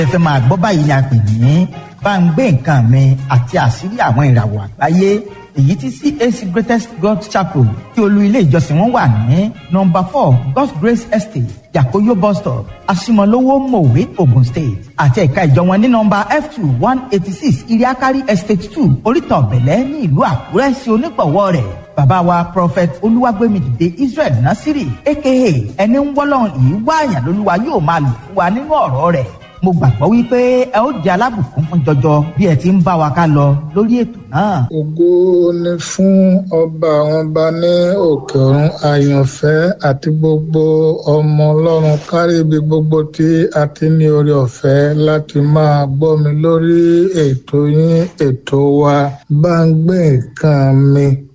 ẹ fẹ́ máa gbọ́ báyìí ni a pè ní bá ń gbé nǹkan mi àti àṣírí àwọn ìràwọ̀ àgbáyé èyí tí CAC Greatest God Chapel tí olú ilé ìjọsìn wọn wà ní nọ́mbà four God's Grace Estate Yakoyo bus stop Asimolowo Mowe Ogun State àti ẹ̀ka ìjọ wọn ní nọ́mbà F two one eighty six Iriakari Estate two Oríta Ọ̀bẹ̀lẹ̀ ní ìlú Àkúrẹ́ sí onígbọ̀wọ́ rẹ̀ bàbá wa prophet olúwàgbémidìde Israel Nasiri aka ẹni ń wọ́lọ́run yìí wáàyàn lólúwa yóò máa lò fún wa nínú ọ̀rọ̀ rẹ̀ mo gbàgbọ́ wípé ẹ ó jẹ́ alábùkún fún jọjọ bí ẹ ti ń bá wa ká lọ lórí ètò náà. ògo ni fún ọba àwọn ọba ní òkè ọ̀run àyànfẹ́ àti gbogbo ọmọ ọlọ́run kárí ibi gbogbo tí a ti ní oore ọ̀fẹ́ láti máa gbọ́ mi lórí ètò yín ètò wa bá ń gbé nǹkan mi